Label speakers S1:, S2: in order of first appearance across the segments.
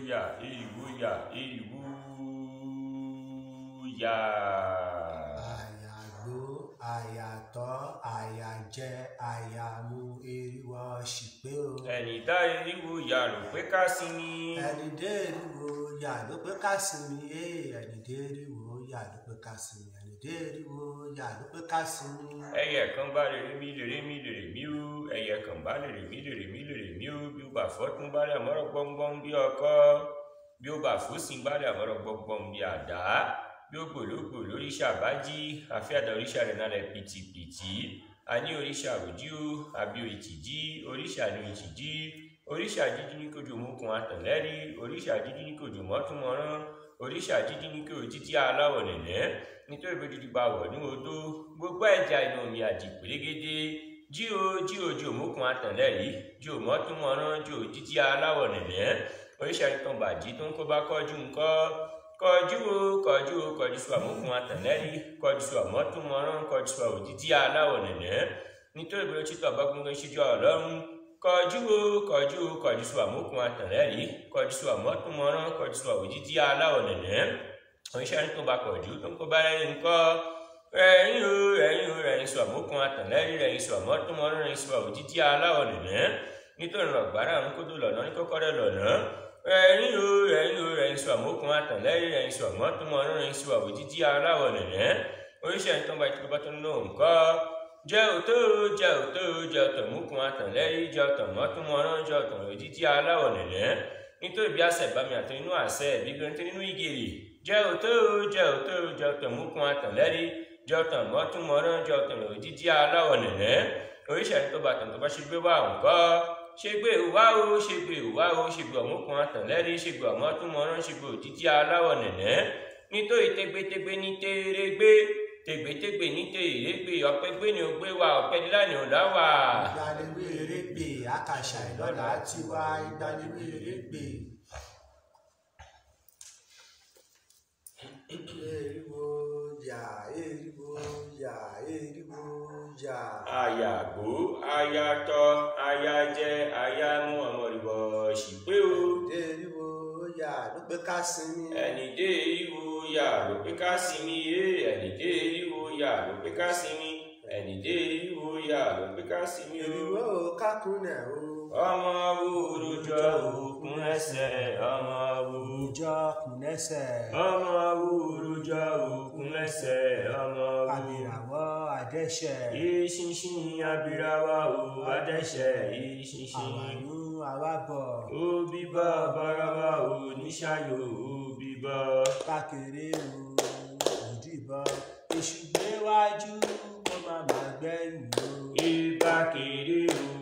S1: yà èyíwó yà èyíwó yà.
S2: àyàgbó àyàtọ̀ àyàjẹ àyàmú eriwo ṣìpé o.
S1: ẹni dá èyíwó yà ló pé ká sí ni.
S2: ẹni dé eriwo yà ló pé ká sinmi ee ẹni dé eriwo yà ló pé ká sinmi ẹni dé eriwo yà ló pé ká sinmi.
S1: ẹyẹ kan bá lè rí mi lè rí mi lè rí mi ó ẹyẹ kan bá lè rí mi lè rí mi lè rí mi ó bí ó bá fọ́tún bá lè àmọ́rọ̀ gbọ́ngbọ́n bí ọkọ́ bí ó bá fòsìn bá lè àmọ́rọ̀ gbọ́ngbọ́n bí àdá bí ó gbòlógbò lóríṣà bá jí àfíàdà oríṣà rẹ̀ náà lẹ̀ pìtìpìtì a ní oríṣà òjí ó àbí òìtìjí oríṣà ní òìtìjí oríṣà jíjí ní kojú òmùkùn àtànlẹ́rí oríṣà jíjí ní kojú mọ́túnmọ́rán oríṣà jíjí ní kojú títí aláwọ̀ nẹ̀nẹ́ nítorí bí dídí bá wọ̀ ní odó gbogbo ẹja inú omi àjì pérégedé jí o jí o jí òmùkùn àtànlẹ́rí jí o mọ́túnmọ́rán jí o títí aláwọ̀ nẹ̀nẹ́ oríṣà ìtàn bàjí tó ń kó bá kọjú ńkọ́ kọjú o kọjú o kọjú sọ àmúkùn àtànlẹ́rí kọjú sọ àmọ́túnmọ́rán kọjú sọ òtítí aláwọ̀ nẹ̀nẹ́ nítorí bí ó ti tọ̀ bá gbọ́ngàn ṣíjú ọlọ́run kọjú o kọjú o kọjú sọ àmúkùn àtànlẹ́rí kọjú sọ àmọ́túnmọ́rán kọjú sọ òtítí aláwọ̀ nẹ̀nẹ́ oníṣẹ́ tó bá kọjú tó ń kó bá rẹ̀ ńkọ́ ẹ̀yìn o ẹ̀yìn o rẹ̀yìn sọ àmúkùn àtànlẹ́rí rẹ̀yìn sọ àmọ́túnmọ́rán rẹ̀yìn sọ òtítí aláwọ̀ nẹ̀nẹ́ nítorí ọ̀gbára ń kó tó lọ̀nà ní kọ́kọ́rẹ́ lọ̀nà ẹ̀yìn o ẹ̀yìn o rẹ̀yìn sọ àmúkùn àtànlẹ́rí rẹ̀yìn sọ àmọ́túnmọ́rán rẹ̀yìn sọ òtítí aláwọ̀ nẹ̀nẹ́ oníṣẹ́ tó bá tó bá tó ń lò ńkọ́ jẹ́ òtó jẹ́ òtó jẹ́ ọ̀tọ̀ múkun àtànlẹ́rí jẹ́ ọ̀tọ̀ mọ́túnmọ́rán jẹ́ ọ̀tọ̀ òtítí aláwọ̀ nẹ̀nẹ́ nítorí bí àṣẹ ìbámi àti inú àṣẹ ìbígbẹ́ nítorí inú ìgèrè jẹ́ òtó jẹ́ òtó jẹ́ ọ̀tọ̀ múkun àtànlẹ́rí jẹ́ ọ̀tọ̀ mọ́túnmọ́rán jẹ́ ọ̀tọ̀ òtítí aláwọ̀ nẹ̀nẹ́ oríṣiríṣi tó bá tàn tó bá ṣe gbé wá ńkọ́ ṣe gbé wá o ṣe gbé wá o ṣe gbé ọ̀múkun àtànlẹ́rí ṣe gbé ọ̀mọ́túnmọ́rán ṣe gbé òtítí aláwọ̀ nẹ̀nẹ́ nítorí tẹgbẹtẹgbẹ ní tẹrẹgbẹ tẹgbẹtẹgbẹ ní tẹrẹgbẹ ọpẹgbẹ ni ó gbé wa ọpẹdílà ni ó dá wa.
S2: ìgbàlewé erégbè àkàṣà ìlọ́lá tiwa ìgbàlewé erégbè. eriwo yà eriwo yà eriwo yà.
S1: àyàgbó ayatọ ayajẹ ayamú ọmọlúbọ ṣìpé o
S2: eriwo yà ló pé ká sinmi.
S1: ẹni dé ìwò yà ló pé ká sinmi yé ẹni dé ìwò yà ló pé ká sinmi ẹni dé ìwò yà ló pé ká sinmi o.
S2: eriwo kákúnẹ̀ o.
S1: ọmọ wo olùjọ òkun ẹsẹ ọmọ wo
S2: ìjọ kùnẹ́sẹ̀.
S1: ọmọ wo olùjọ òkun ẹsẹ ọmọ wo
S2: àbìràwọ̀ àdẹ́sẹ̀.
S1: ìṣinṣin abirawa o adẹsẹ ìṣinṣin
S2: àwàlú àwàbọ̀.
S1: òbí bá barawa o níṣàyò òbí bá.
S2: kákéré o òdìbọn èṣù gbé wájú kó má má gbẹ̀yìn o.
S1: ibà kéré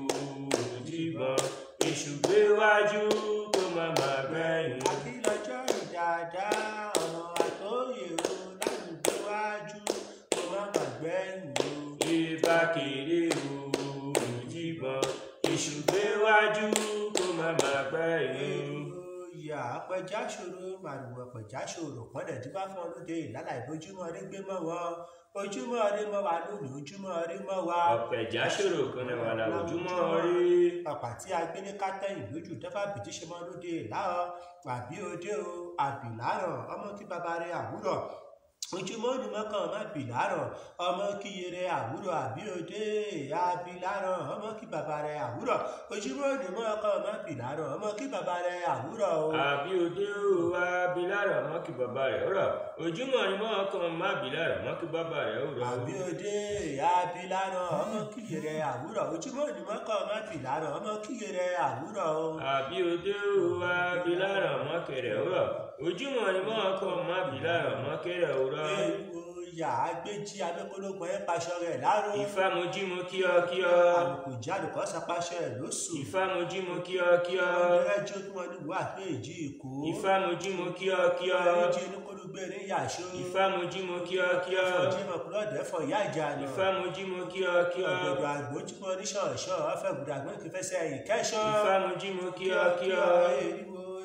S1: òdìbọn èṣù gbé wájú kó má má gbẹ̀yìn.
S2: àkìlọ́jọ́ ìdáadáa ọ̀nà àtòyè o láti gbé wájú kó má má gbẹ̀yìn o.
S1: ibà kéré òdìbọn èṣù gbé wájú kó má má gbẹ̀yìn.
S2: ìyá apẹja ṣòro màrùwọ̀ pẹja ṣòro pọ́nlẹ̀ tí bá fọ́n lóde ìlànà ìbójúmọ́ rí gbé mọ́ wọn ojúmọ́ rí mọ́ wa lónìí ojúmọ́ rí mọ́ wa.
S1: ọ̀pẹ̀já ṣòro kan náà wà láwùjúmọ́ rí.
S2: pàpà tí a gbé ní kátẹ́yìn lójú tẹ́fà bìtì ṣe mọ́ lóde láàárọ̀ àbí òde o àbí láàárọ̀ ọmọ kí bàbá rẹ̀ àwúrọ̀ ojúmọ́ ni mọ́kàn má bì láàárọ̀ ọmọ kí yẹrẹ àwúrọ̀ àbí òde àbí láàárọ̀ ọmọ kí bàbá rẹ̀ àwúrọ̀ ojúmọ́ ni mọ́kàn má bì láàárọ̀ ọmọ kí bàbá rẹ̀ àwúrọ̀ o.
S1: àbí òde o abilára mọ́ kí bàbá rẹ̀ rọ̀ ojúmọ́ ni mọ́ kan má bìlára mọ́ kí bàbá rẹ̀ rọ̀.
S2: àbí òde àbí láàárọ̀ ọmọ kí yẹrẹ àwúrọ̀ ojúmọ́ ni mọ́kàn má bì láàárọ̀ ọmọ kí yẹrẹ àwúrọ̀ o.
S1: àbí òde o abilára mọ́ kẹrẹ̀ rọ̀ ojúmọ́ ni mọ́ kan má bìlára mọ́ kẹrẹ̀ rọ̀.
S2: ewu yà á gbé jí abẹ́kọ́lógún ẹ̀ paṣọ rẹ̀ láàárọ̀.
S1: ìfá mo jí mo kí ọ kí ọ.
S2: àlùkò jáde kọ́ sapáṣọ ẹ̀ lóṣù.
S1: ìfá mo jí mo kí ọ kí ọ.
S2: ọ̀rẹ́ jó tí wọ́n ní wà pé èjì èkó.
S1: ìfá mo jí mo kí ọ kí ọ.
S2: ọ̀rẹ́ jí oníkólógbé ní yàṣó.
S1: ìfá mo jí mo kí ọ kí ọ.
S2: ẹ̀fọ́ jí mọ̀ kúrò dẹ́fọ̀ ìyá ìjà nà.
S1: ìfá mo jí mo kí ọ kí ọ.
S2: ọ̀gbọ̀dọ̀ àgbò tí wọ́n ní ṣọ̀ọ̀ṣọ̀ ọ̀fẹ́ gbùdàgbọ́n kì í fẹsẹ̀ ìkẹ́ṣọ́.
S1: ìfá mo jí mo kí ọ kí ọ.
S2: eriwo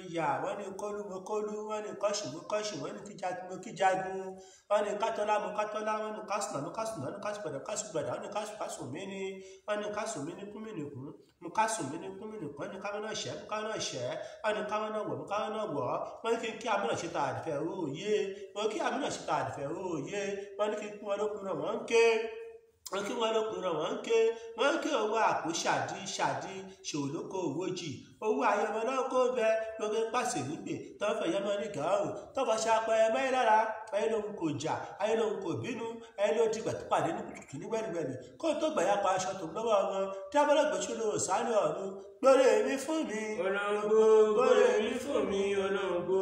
S2: yà wọ́n ní kólú mo kólú wọ́n ní kọ́ṣù mo kọ́ṣù wọ́n ní kíjagun mo kíjagun wọ́n ní kátọ́lá mo kátọ́lá wọ́n ní kásùnà mo kásùnà wọ́n ní kásùgbàdà kásùgbàdà wọ́n ní kásù kásù mí ní wọ́n ní kásù mí ní kúmí nìkún mo kásù mí ní kúmí nìkún wọ́n ní káwọn náà ṣẹ́ mo káwọn náà ṣẹ́ wọ́n ní káwọn náà wọ̀ mo káwọn náà wọ̀ wọ́n ní kí n kí amúnà ṣe ta àdìfẹ́ òòyè wọ́n kí amúnà ṣe ta àdìfẹ́ òòyè wọ́n ní kí n kún wọn lókun náà wọ́n ń ké wọn kí wọn lókun náà wọn ń ké wọn ń ké owó àpò ṣàdí ṣàdí ṣòlókò owó jì owó ayọmọ náà kó bẹ lóge pàṣẹ nígbè tọfẹ yẹmọ ní gàáhùn tọfọ ṣàpẹ ẹmọ yìí lára ayé lòun kò jà ayé lòun kò bínú ayé ló ti gbàtú pàdé ní kùtùkù ní gbẹdùgbẹdù kó tó gbàyà pa aṣọ tó lọ́wọ́ wọn tí abọ́lá gbèsè ló sáré ọ̀run gbọ́dọ̀ èmi fún mi.
S1: olóńgbò gbọ́dọ̀ èmi fún mi olóńgbò.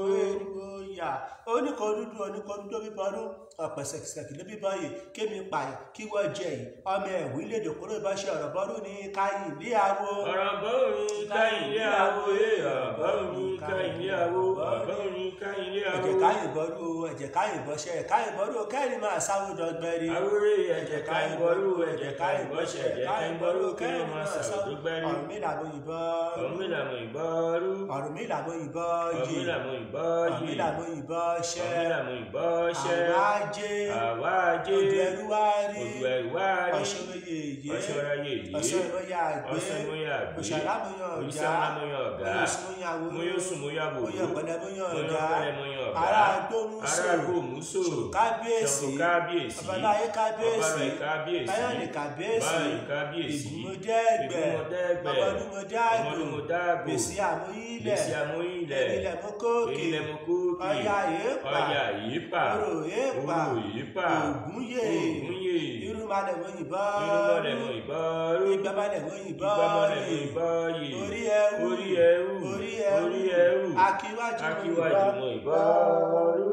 S2: yà oníkan dúdú oníkan dúdú bíbọ ọdún ọ̀pẹ̀sẹ̀kìsẹ̀kì ló bíbọ yìí kémi pààyàn kí wọ́n jẹ yìí ọmọ ẹ̀wí lédè kúrò ìbáṣẹ ọ̀rọ̀ bọ́dún ní káyìn ilé àwo.
S1: ọ̀rọ̀ bọ́ọ̀rin káyìn ilé àwo ẹ̀ ọ̀bọ̀rin káyìn ilé àwo ọ̀bọ̀rin káyìn ilé àwo.
S2: ẹ̀jẹ̀ káyìn bọ́dún o ẹ̀jẹ̀ káyìn bọ́ṣẹ́ káyìn bọ́dún o kẹ́rin máa sáwó dọ́gbẹ́rì.
S1: àwúrẹ́ ẹ̀jẹ̀ káyìn bọ́ọ̀lù ẹ̀jẹ̀ káyìn bọ́ṣẹ̀ ẹ̀jẹ̀ káyìn bọ́ọ̀lù kẹ́rin máa sàdúgbẹ́rì.
S2: ọ̀rùn mi làwọn òyìnbó
S1: ọ̀run mi làmọ̀ ìbọ́ọ̀rù.
S2: ọ̀rùn mi làwọn òyìnbó
S1: ọ̀run mi
S2: yìí
S1: làmọ̀
S2: ọ̀rùn mi
S1: ìbọ́ọ̀yì.
S2: làwọn òyìnbó
S1: ọ̀run mi
S2: ṣẹ́
S1: làmọ̀ ìbọ́ọ̀ṣẹ́.
S2: àwọn ajé
S1: àwa ajé
S2: odò ẹrú wá rí
S1: odò ẹ̀rù wá rí.
S2: ọ̀ṣọ́rọ̀ yèyé
S1: ọ̀ṣọ́ra yèyé.
S2: ọ̀ṣọ́ ìrọ̀yà àgbẹ̀
S1: ọ̀ṣọ́ ìmúyà àgbẹ̀.
S2: òṣàlámúyàn ọ̀gá
S1: òṣìṣẹ́ ọ̀gá.
S2: oyosùnmúyàwó
S1: múyòsùn múyàwó.
S2: oyè pẹ̀lẹ́múyàn
S1: múyàn
S2: ọ̀gá
S1: pẹ̀lẹ́múyàn ọ̀gá.
S2: ará agbóhùnsò
S1: ará agbóhùnsò.
S2: ṣòro kábíyèsí
S1: ṣòro kábíyèsí.
S2: ọbaláyé kábíyèsí
S1: ọbaláyé kábíyèsí.
S2: báyọ̀nì kábíyèsí
S1: báyọ̀nì kábíyèsí.
S2: ìgbìmọ̀dẹ́gbẹ̀
S1: ìgbìmọ̀dẹ́gbẹ̀.
S2: ọmọdúnmọdágbò
S1: ọmọdúnmọdágbò.
S2: gbèsè àmúyílẹ̀
S1: gbèsè àmúyílẹ̀.
S2: ènìlẹ̀ mọ́kókè
S1: ènìlẹ̀ mọ́kókè.
S2: ọya èèpà
S1: ọya èèpà.
S2: orò èèpà
S1: orò èèpà.
S2: ògúnyè
S1: ògúnyè.
S2: irúnmalẹ̀ mọ́yìnbọn
S1: irúnmọlẹ̀ mọ ìbọ́ọ̀rù.
S2: ìgbàmalẹ̀ mọ́yìnbọn
S1: ìgbàmọlẹ̀ mọ ìbọ́ọ̀yè.
S2: orí ẹrú
S1: orí ẹrú.
S2: orí ẹrú
S1: orí ẹrú.
S2: akíwájú
S1: akíwájú mọ ìbọ́ọ̀rù.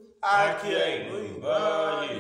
S1: akíẹ̀yìn mọ ìbọ́ọ̀yè.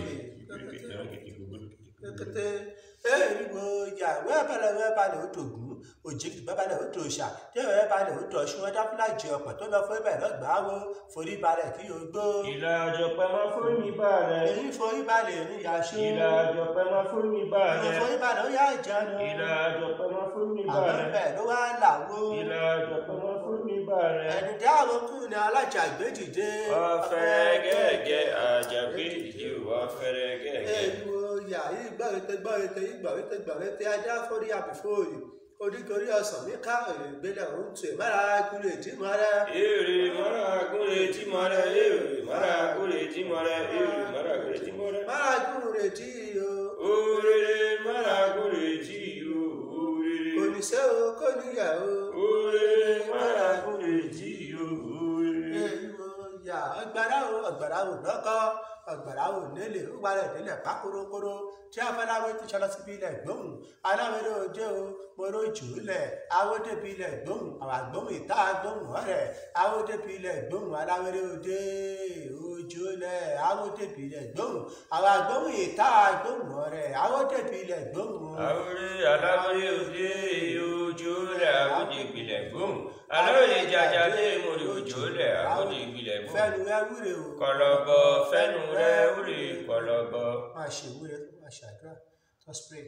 S2: kété eriwo ya wẹ́ẹ̀bẹ̀lẹ̀ wẹ́ẹ̀balẹ̀ ó tògún òjìkì bẹ́balẹ̀ ó tòṣà tí wẹ́ẹ̀balẹ̀ ó tọ̀ṣun wọn dáfúlà jẹ ọ̀pẹ̀ tó lọ fún ibẹ̀ lọ́gbàá wo forí balẹ̀ kí o gbó.
S1: ìlà àjọpẹ́ máa fún mi bàrẹ̀.
S2: èyí forí balẹ̀ ní yaṣu.
S1: ìlà àjọpẹ́ máa fún mi
S2: ìlà
S1: bàrẹ̀.
S2: forí balẹ̀ ó yá ìjánu.
S1: ìlà àjọpẹ́ máa fún mi
S2: àwọn
S1: bàrẹ̀.
S2: ibẹ̀ ló wá làwó.
S1: ìlà àjọpẹ́ máa fún mi bàrẹ̀.
S2: ẹni dá àwọn kù ní alájà gbé dìde.
S1: ọ̀fẹ́rẹ́ gẹ́gẹ́ àjàgbé ìdí ọ̀fẹ́rẹ́ gẹ́gẹ́.
S2: eriwo ya yìí gbàrètè gbàrètè yìí gbàrètè gbàrètè ajá forí àbífòrì oríkorí ọsàn mi ká èrè gbélé òun tù ẹ mára kúrò tí mo rẹ.
S1: èrè mara gúnlé tí mo rẹ èrè mara gúnlé tí mo rẹ èrè mara gúnlé tí mo rẹ.
S2: mára kúrò tí o.
S1: òrèrè mara gúnlé tí o òrèrè.
S2: kò ní sẹ́ o kò níyà o.
S1: òrèrè mara gúnlé tí o òrèrè.
S2: eriwo ya ọgbàrá o ọgbàrá o lọkọ ọgbàrá o nílé ó gbalẹ̀ nílẹ̀ pa korokoro tí afẹ́láwé ti ṣọlọ síbi ilẹ̀ gbóhùn aláwẹ̀rẹ̀ òde o moro jù ú lẹ̀ awódébi ilẹ̀ gbóhùn àwọn àgbóhùn ìta gbóhùn ọ̀rẹ́ awódébi ilẹ̀ gbóhùn aláwẹ̀rẹ̀ òde ojú lẹ̀ awódébi ilẹ̀ gbóhùn àwọn àgbóhùn ìta gbóhùn ọ̀rẹ́ awódébi ilẹ̀ gbóhùn.
S1: àwòrán aláwòrán òde ojú rẹ̀ àwòdì ìpìlẹ̀ gbóhùn aláwòrán jàjà lé mórí ojú rẹ̀ àwòdì ìpìlẹ̀ gbóhùn.
S2: fẹ́nu ẹ wúre o.
S1: kọlọbọ fẹnu rẹ wúre kọlọbọ.
S2: máa ṣe ìwúre máa ṣàdúrà just pray.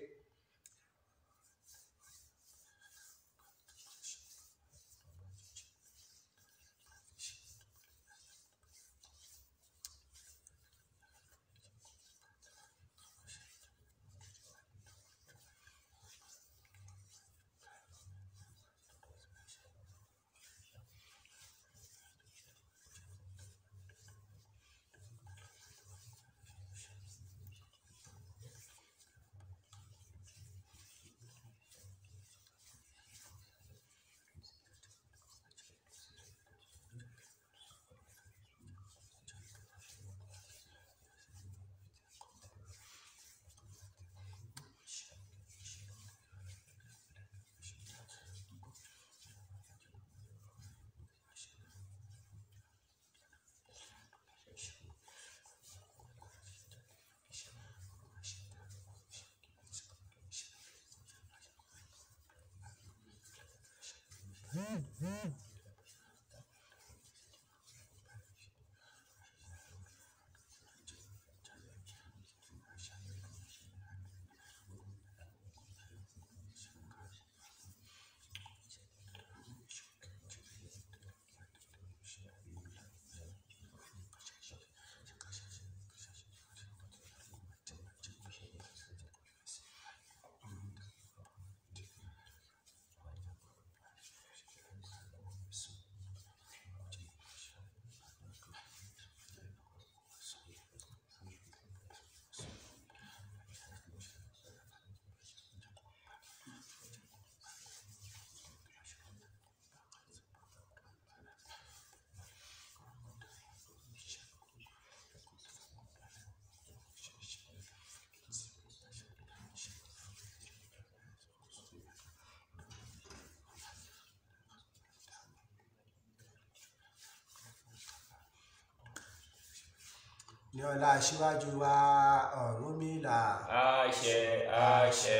S2: ní ọlá aṣíwájú wa Ọ̀rúnmìlà
S1: àṣẹ àṣẹ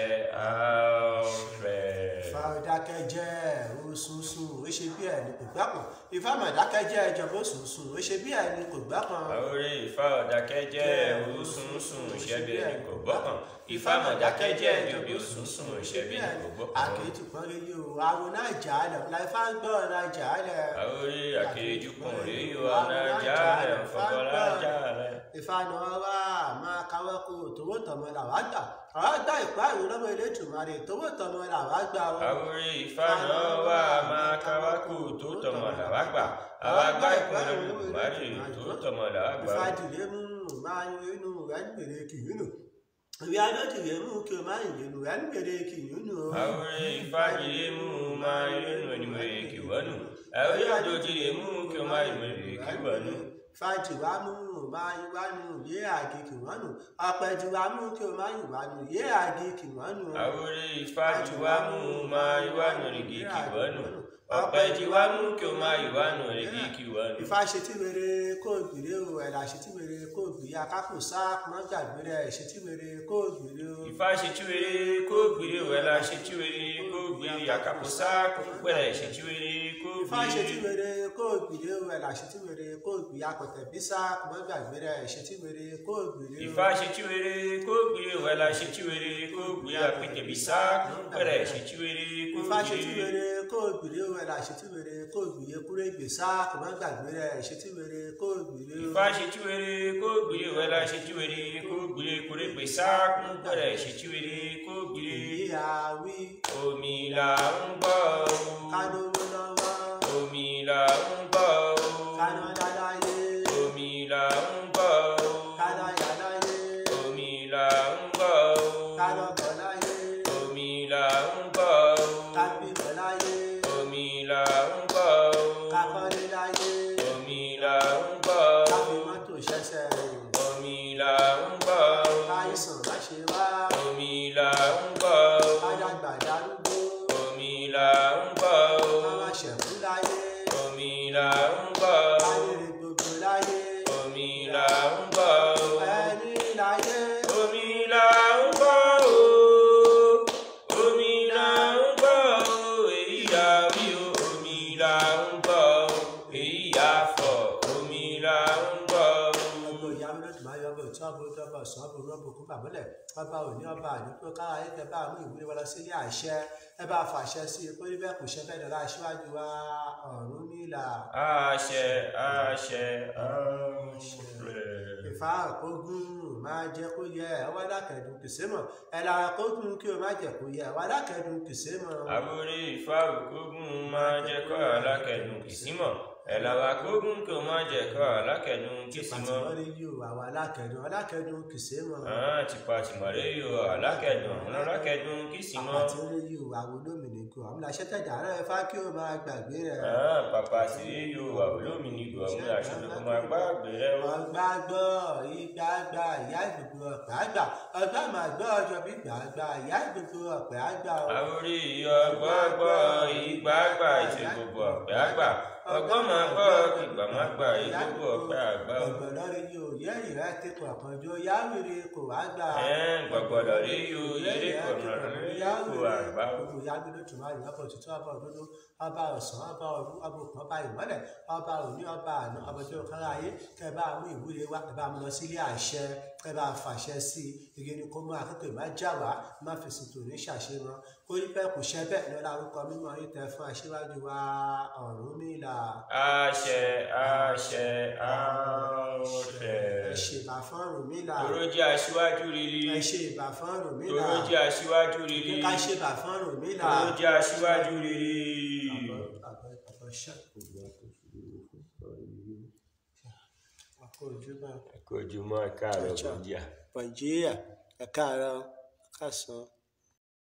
S1: àṣẹ.
S2: Ifá dákẹ́jẹ́ òṣùṣùn ó ṣe bí ẹni kò gbápọn Ifá mà dákẹ́jẹ́ ìjọba òṣùṣùn ó ṣe bí ẹni kò gbápọn
S1: àwòrán ìfá ọ̀dàkẹ́jẹ́ òsùnsùn ṣẹ́bi ẹni kò gbọ́kàn ìfá mọ̀dákẹ́jẹ́ ìjọbi òsùnsùn ṣẹ́bi ẹni kò gbọ́kàn.
S2: àkètù pọ́n rí yìí o àwọn náà jà á lẹ̀ ọ̀la Ifá ń gbọ́ ọ̀la jà á lẹ̀
S1: àwòrán àkèjú kùn rí yóò ọ̀nà jálẹ̀ fọkànlá jálẹ̀.
S2: Ifá ni wọ́n wá máa káwọ́ kó tówó tọmọ làwọn àgbà àwọn àgbà ìpáàrọ̀ lọ́wọ́ Elédùmarè tówó tọmọ làwọn àgbà wọn.
S1: àwòrán ìfá náà wà máa káwákù tó tọmọ làwá gbà àwa gbá ìpínlẹ̀ olùmọ̀márì tó tọmọ làwá gbà.
S2: Ifá dìde mú máa ń inú rẹ̀ ń gbèrè kìyúnù ìwé adọ́dìrẹ́ mú kí o máa ń yẹnu rẹ̀ ń gbèrè kìyúnù.
S1: àwòrán ìfá yìí mú máa yẹnu ẹnìmọ̀rẹ̀ kìwọ́nù àwòrán àdójìrè mú kí o máa yẹnu kìwọ́nù.
S2: fàjìwá mú máa ń wánu yé àgé kìwọ́nù ọ̀pẹ̀jìwá mú kí o máa ń wánu yé àgé kìwọ́nù.
S1: àwòrán ìfájìwá mú máa yíwánu rìgì kìwọ́nù ọ̀pẹ̀jìwá mú kí o máa yíwánu rìgì kìwọ́nù.
S2: Ifá ṣe tí wèrè kó gbèrè o ẹ̀là ṣe tí wèrè kó gbèrè akápò sáà mọ́ gbàgbé rẹ̀ ṣe tí wèrè kó gbèrè o.
S1: ìfá ṣe túwèrè kó gbèrè wẹ̀lá ṣe túwèrè kó gbèrè àkàkọ́sá pẹ̀lẹ́ ṣe túwèrè kó
S2: Ifá ṣe tí
S1: gbèrè.
S2: wèrè kó gbèrè o ẹ̀là ṣe tí wèrè kó gbèrè akọ̀tẹ̀ bí sáà mọ́ gbàgbé rẹ̀ ṣe tí wèrè kó gbèrè o.
S1: ìfá ṣe túwèrè kó gbèrè wẹ̀lá ṣe túwèrè kó gbèrè àpètèbísà pẹ̀lẹ́ ṣe túwèrè kó
S2: Ifá ṣe tí
S1: gbèrè.
S2: wèrè kó gbèrè o ẹ̀là ṣe tí wèrè kó gbèrè kúrẹ́ gbè sáà mọ́ gbàgbé rẹ̀ ṣe tí wèrè kó gbèrè o.
S1: ìfá ṣe túwèrè kó gbèrè wẹ̀lá ṣe túwèrè kó gbèrè kórègbèsà pẹ̀lẹ́ ṣe túwèrè kó gbèrè.
S2: èyí àwí
S1: omi là ń gbọ́ o.
S2: kánówó lọ́wọ́
S1: omi là ń gbọ́ o.
S2: káná dáadáa yé
S1: omi là ń gbọ́ o.
S2: káná yàrá yé
S1: omi là ń gbọ́ o.
S2: káná bọ̀lá yé
S1: omi là ń gbọ́ o.
S2: kábí bọ̀lá yé
S1: omi là ń gbọ́ o.
S2: kákọ́lé láyé
S1: omi là ń gbọ́
S2: káfí
S1: o.
S2: mọ́tò ṣẹ̀ṣẹ̀ rìn
S1: omi là ń gbọ́ o.
S2: káyìsàn má ṣe wá
S1: omi là ń gbọ́ o.
S2: kádàgbà darúgbó
S1: omi là ń gbọ́ o.
S2: káwá ṣẹ̀kú láyé
S1: omi là ń gbọ́ o.
S2: káyèrè gbogbo láyé
S1: omi là ń gbọ́ o.
S2: ẹni láyé
S1: omi là ń gbọ́ o. omi là ń gbọ́ o. èyí yà wí o. omi là ń gbọ́ o. èyí yà fọ̀. omi là ń gbọ́ o.
S2: ọgbọ ìyá mi lóṣù máa yọ ọbọ tí ọbọ tí ọbọ sàn ọbọ rọbò kún bàmọlẹ ọba òní ọba àdúgbò kára ayé tẹ bá mú ìwúrí wọn lọ sí ilé àṣẹ ẹ bá fàṣẹ sí i pé bẹ́ẹ̀ kò ṣe bẹ́ẹ̀ dọlà aṣíwájú wa Ọ̀rúnmìlà
S1: àṣẹ àṣẹ àṣẹ.
S2: ìfà àkógún máa jẹ kó yẹ ẹ wá dákẹdùn kìsẹ mọ ẹ lára kógún kí o má jẹ kó yẹ ẹ wá dákẹdùn kìsẹ mọ.
S1: àwòrán ìfáwùkógún máa jẹ́ kọ́ alákẹ̀dùn kìsímọ̀ ẹ̀làwà kógún kò máa jẹ́ kọ́ alákẹ̀dùn kìsímọ̀.
S2: pàtìmọ́rí yìí o àwọn alákẹdùn alákẹdùn kìsẹ mọ.
S1: àá tìpa tìmọ̀lẹ́ yóò alákẹ̀dùn alákẹ̀dùn kìsímọ̀.
S2: àpàtìmọ́rí yìí o àwọn olómìnira àwọn aṣẹ́tẹ̀dá rẹ̀ fá kí o máa gbàgbé rẹ̀.
S1: àá pàpà sí yóò àwòlómìnirò àwọn aṣojú kò máa gbá àgbèrè wọn.
S2: ọgbà gbọ́ ìgbà gbà ìyá ìgbòho ọ̀pẹ àgbà ọgbà máa gbọ́ ọjọ́ bí gbà gbà ìyá ìgbòho ọ̀pẹ àgbà o.
S1: àwòrán ìyọgbọ́gbọ́ ìgbàgbà ìṣe gbogbo ọ̀pẹ àgbà ọgbọ́n máa gbọ́ ìgbà máa gbà ìgbogbo ọ̀pẹ àgbà.
S2: ọ̀gbọ̀nọ́ rí yóò yẹ́ ìrẹ́ ti kọ̀ọ̀kan jó yáwèrè kò wá gbà.
S1: ẹ̀ẹ́n gbọ̀gbọ̀dọ̀ rí yóò yéré kọ̀ọ̀nà rí kò àgbà.
S2: gbogbo yáwèrè tó máa yọ̀ ọkọ̀ tuntun ọba òdodo ọba ọ̀sán ọba ọdún ọba òkun ọba ìmọ́lẹ̀ ọba òní ọba àná ọba tó kára ayé kẹ bá mú ìwúre wá kẹ bá mú lọ sílé àṣẹ kẹ bá fàṣẹ sí i igi ni kó mú akẹ́kọ̀ọ́ má já wá má fèsì tò ní ṣàṣeyàn kó rí bẹ́ẹ̀ kò ṣẹ́ bẹ́ẹ̀ lọ́la orúkọ mímọ́ yín tẹ fún aṣíwájú wa Ọ̀rúnmìlà
S1: àṣẹ àṣẹ àṣẹ.
S2: ẹ ṣe ìbà fún Ọ̀rúnmìlà
S1: Tòró jẹ́ aṣíwájú rere.
S2: ẹ ṣe ìbà fún Ọ̀rúnmìlà
S1: Tòró jẹ́ aṣíwájú
S2: kí
S1: rere.
S2: ká ṣe ìbà fún Ọ̀rúnmìlà.
S1: Tòró jẹ́ aṣíwájú rere.
S2: Ojúbà
S1: Ẹ kú ojúmọ́ ẹ káàárọ̀
S2: Ọjọ́.
S1: bọ̀díà.
S2: Nàìjíríà ẹ̀ka àárọ̀ ẹ̀ka sàn